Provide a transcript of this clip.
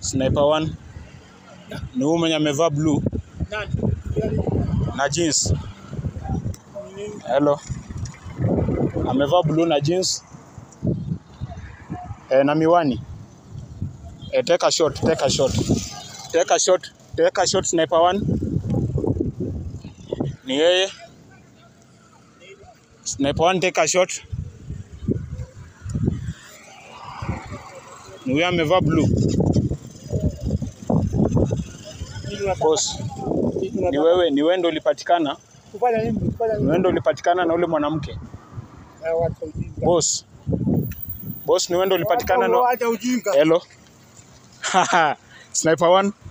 Sniper 1 ni huyu mwenye amevaa blue Nani? na jeans. Hello. Amevaa blue na jeans e, na miwani e, take a shot, take a shot. Take a shot, take a shot sniper 1. Ni yeye. Sniper 1 take a shot. Ni huyo amevaa blue. Kitu unataka- Boss, kitu ni unataka wewe, ni wewe ndio ulipatikana. kufanya nini? Kufanya Ni nini? wewe ndio ulipatikana na ule mwanamke. Eh, wacha ujinga. Boss. Boss, ni wewe ndio ulipatikana na Wacha ujinga. Hello. Sniper 1.